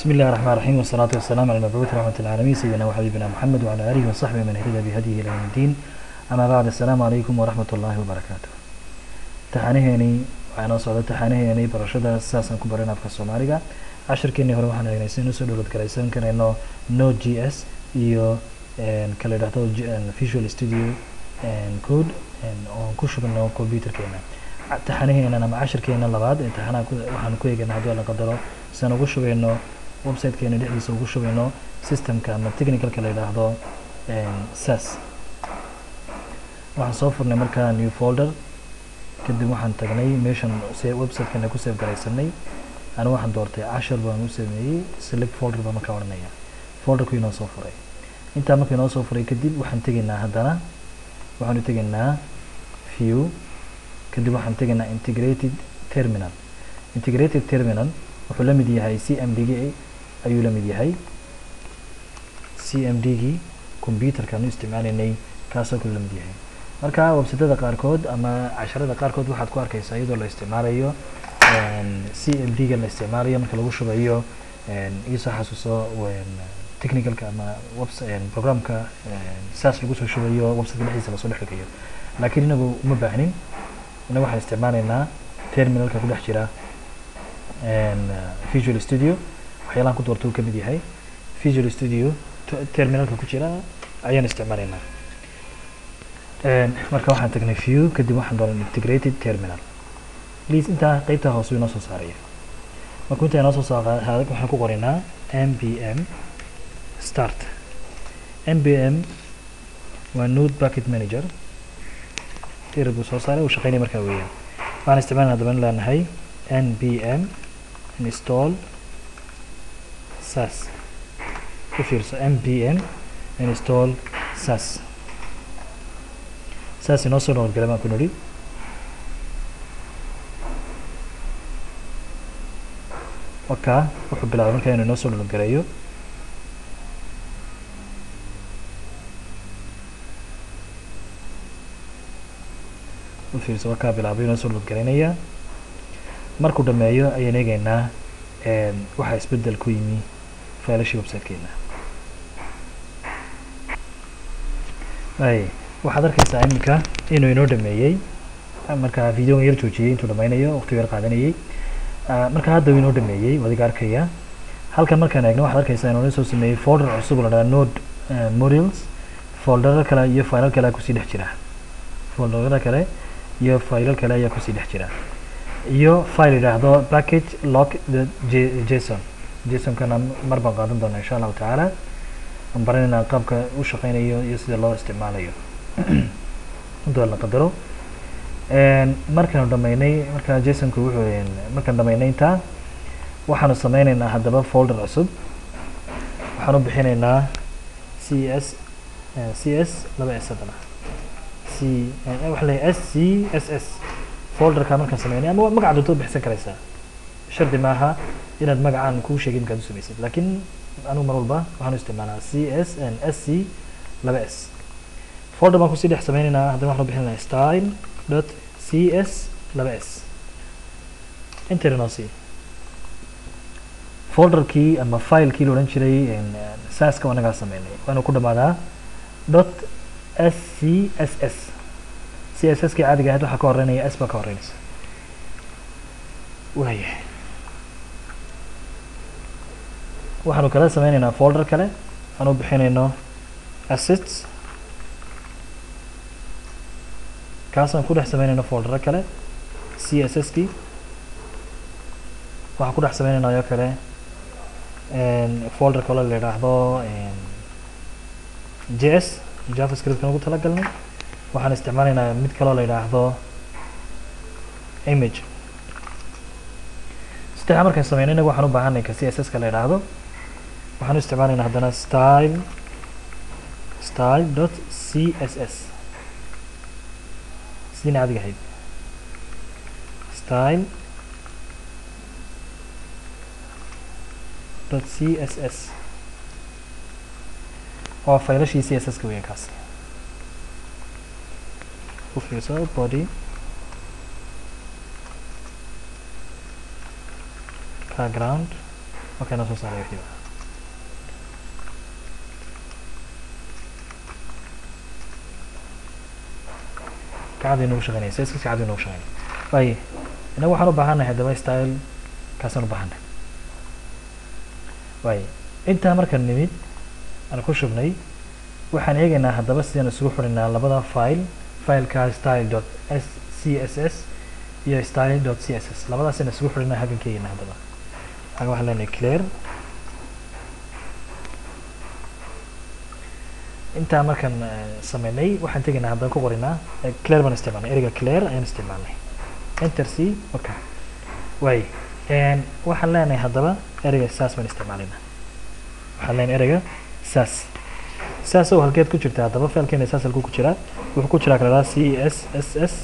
بسم الله الرحمن الرحيم والصلاة والسلام على المبعوث رحمة العالمين سيدنا وحبيبنا محمد وعلى آله وصحبه من اهتدى بهديه إلى يوم الدين أما بعد السلام عليكم ورحمة الله وبركاته taxaanaheeni waxaa noo socda taxaanaheeni barashada sidaasaan ku baran afka soomaaliga cashirkeenii hore waxaan eegnay si usoo dhowlad garaysan karayno node g s iyo kala idhahdo visual studio code oon ku shubano computerkeena taxanaheenan ama cashirkeena labaad ee taxanaha waxaan ku eegana haddii la qadaro siaan ugu shubayno websitekeena dhexdiisa ugu shubayno systemka ama technicalka la yidhaahdo sas waxaan soo furnay markaa new folder kadib waxaan tagnay meeshan se websitekeena ku save garaysanay ani waxaan doortay cashar baan u sameeyey select folder baan markaa odhanaya folderku inoo soo furay intaa marka inoo soo furay kadib waxaan tegaynaa haddana waxaan u tegaynaa view kadib waxaan tegaynaa integrated terminal integrated terminal wuxuu la mid yahay c m d g ayuu la mid yahay c m d gii computerkaan u isticmaalaynay kaasoo kale la mid yahay marka websitada qaarkood ama casharada qaarkood waxaad ku arkaysaa iyadoo la isticmaalayo c m d ga la isticmaalayo marka lagu shubayo iisoo xasuuso technicalka ama webs programka saas lagu soo shubayo websiteka dhexdiisa lasoo dhex dhigayo laakiin inagu uma baahnin inagu waxaan isticmaalaynaa terminalka ku dhex jira visual studio waxyaalahan ku doorta uu ka mid yahay visual studio terminalka ku jira ayaan isticmaalaynaa marka waxaan tagnay view kadib waxaan dooran integrated terminal please intaa qeybta hoose inoo soo saaraya markuu intaa inoo soo saaraadag waxaan ku qoraynaa mbm start mbm waa node bucket manager tir buu soo saaray uu shaqeynaya markaa weeyaan waxaan isticmaalna daban leenahay nbm install sas u fiirso nbm install sas saas inoo soo nabadgala baan ku nidhi waka wuxuu bilaabay markaa inuu inoo soo nabadgaleeyo u fiirso wakaa bilaabay inoo soo nabadgalaynaya markuu dhameeyo ayaan eegeynaa waxaa isbedel ku yimi failashii websitekeena ay waxaad arkaysaa iminka inuu inoo dhameeyey markaa videogan yar joojiyey intuu dhameynayo waqtigu yar qaadanayey marka hadda uu inoo dhameeyey wadiga arkaya halkan markaan eegno waxaad arkaysaa inuu soo sameeyey folder cusub la dhaha node modules folderar kale iyo failal kale kusii dhex jira folderada kale iyo failal kale ayaa kusii dhex jira iyo file yidhaahdo package lock the jason jasonkana mar baan qaadan doonaa insha allahu tacaala aan baranayna qaabka u shaqeynayo iyo sida loo isticmaalayo intuu la qadaro markaanu dhameynay markaa jasonku wuxuu markaan dhameynay intaa waxaanu sameyneynaa haddaba folder cusub waxaan u bixinaynaa c s c s laba s haddana c waxa la s c s s folderka markaan sameynay ama magaca doonto bixsan karaysaa shardi maaha inaad magacaan kuu sheegay markaad u samaysid laakiin anigu mar walba waxaan u isticmaalaa c s n s c laba s folder baan kusii dhex sameyneynaa haddana waxaan u bixinaynaa style dot c s laba s enter inoo sii folderkii ama filekii la odhan jiray saska anagaa sameynay waanu ku dhamaadaa dot s c s s c s s kii caadiga ahayd waxaa ka horeynaya s baa ka horeynaysa waaya waxaanu kala sameyneynaa folder kale aan u bixinayno assets kaasaan ku dhex sameynayno foldero kale c s s kii waxaan ku dhex sameynayna oo kale folder kale la yidhaahdo j s javascriptkan ugu talagalnay waxaan isticmaalaynaa mid kaloo la yidhaahdo image saddexa markaan sameynay inagu waxaan u baahanay ka c s s ka la yidhaahdo waxaan u isticmaalaynaa haddana style style dot c s s sidii caadiga ahayd style dot c s s waa faylashii c s s ka weyan kaas u fiirso body background halkaa inoo soo saaray wixiiba kacadii nagu shaqeynaya siska kacadii nagu shaqeynaya waaye inagu waxaan u baahannahay haddaba style kaasaan u baahannahay waaye intaa markaan nimid aan ku shubnay waxaan eegaynaa haddaba sidaan isugu xidhinaa labada file fileka style dot s c s s iyo style dot c s s labadaasaan isugu xidhinaa halkan ka eegaynaa haddaba halkan waxaan leenahay clear intaa markaan sameynay waxaan tegaynaa haddaba ku qorinaa clear baan isticmaalnay ereyga clear ayaan isticmaalnay enter c okay waay waxaan leenahay haddaba ereyga saas baan isticmaalaynaa waxaan leenahay ereyga saas saas oo halkeed ku jirta haddaba failkeena saas halkuu ku jiraa wuxuu ku jiraa kala c s s s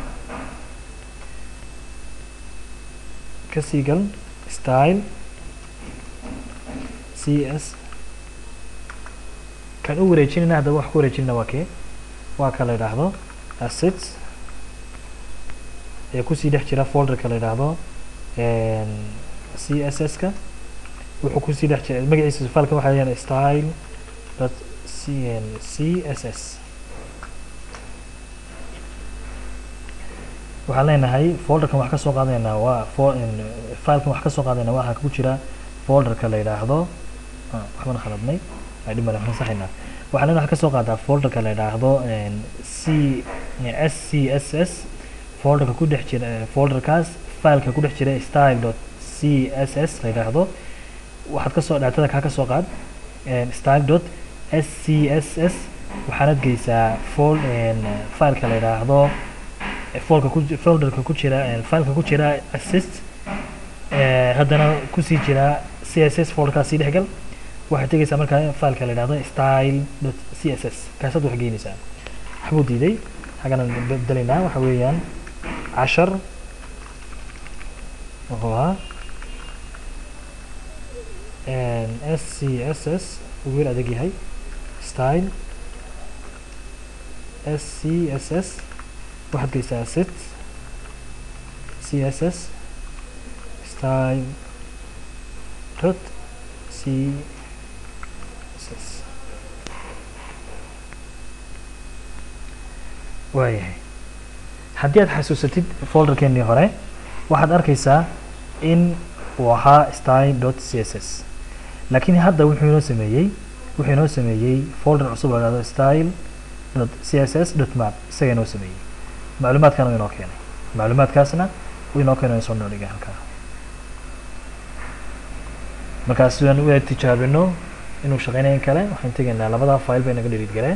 kasii gal style c s kan u wareejinayna haddaba wax ku wareejinayna waa kee waa ka la yidhaahdo assets ee kusii dhex jira folderka la yidhaahdo c s s ka wuxuu kusii dhex jira magaciisa fileka waxaa leeyahay style dot c n c s s waxaan leenahay folderkan wax ka soo qaadanaynaa waa fo filekan wax ka soo qaadanaynaa waxaa ku jira folderka la yidhaahdo waxbaan khaladnay dhib male waxaan saxaynaa waxaan leenahay wax ka soo qaadaa folderka la yidhaahdo c s c s s folderka ku dhex jira folderkaas fileka ku dhex jira style dot c s s la yidhaahdo waxaad kasoo dhaatada kaa kasoo qaad style dot s c s s waxaanad geysaa fol fileka la yidhaahdo folka ku folderka ku jira fileka ku jira assist haddana kusii jira c s s folderkaas sii dhexgal waxaad tegeysaa markaa fileka la yidhahdo style dot c s s kaasaad wax geynaysaa waxbuu diiday xaggan bedelaynaa waxa weeyaan cashar wuxuu ahaa s c s s uu weer adag yahay style s c s s waxaad geysaa set c s s style dot c s s waayahay haddii aad xasuusatid folderkeenii hore waxaad arkaysaa in uu ahaa style dot c s s laakiin hadda wuxuu inoo sameeyey wuxuu inoo sameeyey folder cusub la hahdo style dot c s s dot map isaga inoo sameeyey macluumaadkana uu inoo keenay macluumaadkaasna uu inoo keenay soo noodhigay halkaa markaas sidaan u tijaabino inuu shaqeynayo in kale waxaan tegaynaa labada file bay naga dheliid galeen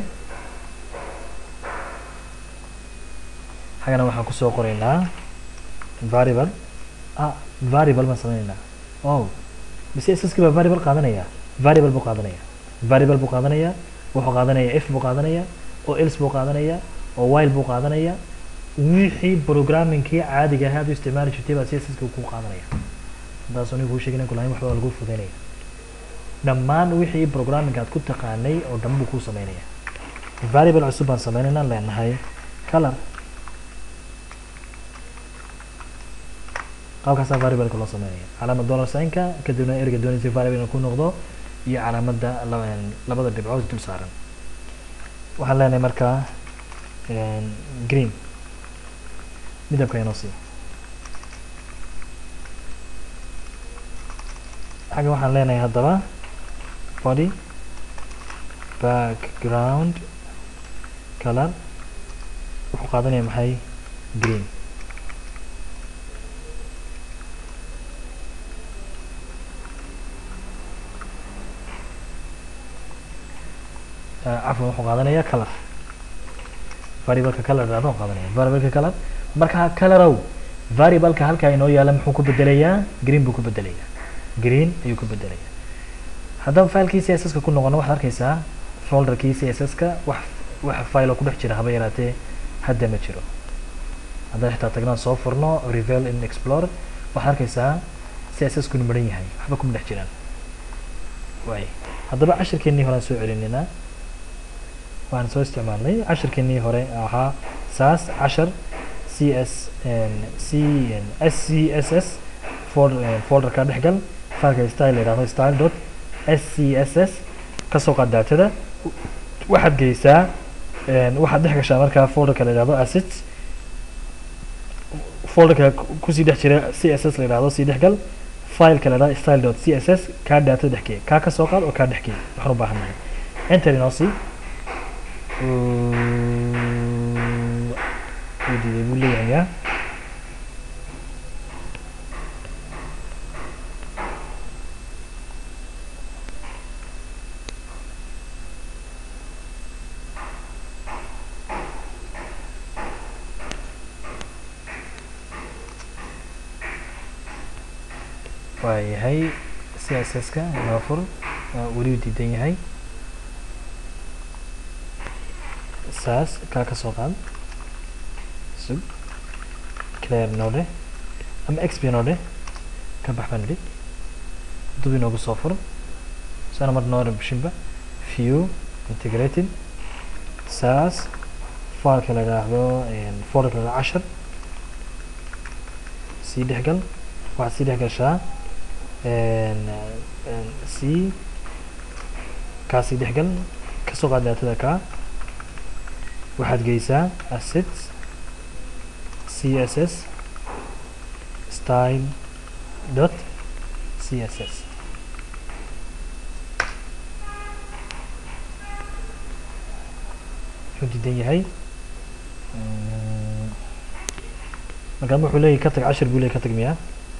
xaggana waxaan kusoo qoraynaa variable ah variable baan sameynaynaa oh bise ss baa variable qaadanaya variable buu qaadanaya variable buu qaadanaya wuxuu qaadanaya f buu qaadanaya oo else buu qaadanaya oo while buu qaadanaya wixii programmingkii caadiga ahaa aad u isticmaali jirtay baa css ku qaadanaya haddaas anigu kuu sheegin kulahayn waxba lagu fudaynaya dhammaan wixii programming aad ku taqaanay oo dhan buu kuu sameynaya variable cusub baan sameynaynaa leenahay color qaabkaasaa variableka loo sameynaya calaamad dollar signka kadibna erga doonaysa variable ku noqdo iyo calaamadda labada dhibcood dul saaran waxaan leenahay markaa green midabka inoo sii xagga waxaan leenahay haddaba body background color wuxuu qaadanaya maxay green cafwan wuxuu qaadanaya color variableka color dhahdo qaadanaya variableka color marka colorow variableka halkaa inoo yaala muxuu ku bedelayaa green buu ku bedelayaa green ayuu ku bedelayaa haddaba filekii c s s ka ku noqono waxaad arkaysaa folderkii c s s ka wax wax file oo ku dhex jira haba yaraatee hadda ma jiro haddaan xitaa tagnaan soo furno revel in explorer waxaad arkaysaa c s s kunu maran yahay waxba kuma dhex jiraan waay haddaba cashirkeenii hore aan soo celinaynaa waxaan soo isticmaalnay cashirkeenii hore ahaa saas cashar c s c s c s s folderka dhexgal fileka style la yidhahdo style dot s c s s kasoo qaad daatada waxaad geysaa waxaad dhex gashaa markaa folderka la yidhahdo assets folderka kusii dhex jira c s s la yidhahdo sii dhex gal fileka la yidhahdo style dot c s s kaa daatada dhex geey kaa kasoo qaad oo kaa dhex geey waxaan u baahan nahay enter inoo sii wuu diiday buu leeyahay yaa waa yahay c s s ka inoo fur weli u diidan yahay saas kaa ka soo qaad sug clear noo dheh ama xp noo dheh ka bax baan idhi dub inoogu soo fur sana mar noo rabshinba view integrated saas fileka la yidhaahdo folderka la cashar sii dhexgal waxaad sii dhex gashaa c kaa sii dhexgal kasoo qaad daatada kaa waxaad geysaa assets c s s style dot c s s wuxuu diidan yahay markaan wuxuu leeyahy ka tag cashir buu leey ka tag miyaa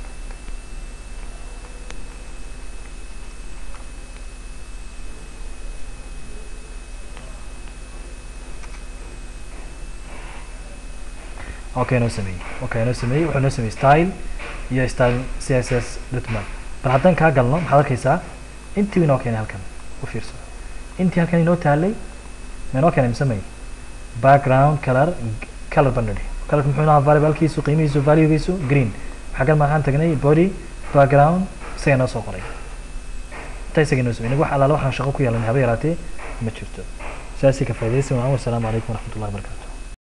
okay noo sameeyey okay noo sameeyey wuxuu noo sameeyey style iyo style c s s dotman bal haddaan kaa galno maxaad arkaysaa intii inoo keenay halkan u fiirso intii halkan inoo taalay ma inoo keenay mise may background color color baan nidhi colorka muxuu inahaa variablekiisu qiimihiisu valuegiisu green xaggan maxaan tagnay body background isaga noo soo qoray inta isaga noo sameeyey wax allaala waxaan shaqo ku yeelanay haba yaraatee ma jirto saasii ka faa'iidaysan waan wasalaamu calaykum waraxmatullahi wabarakatu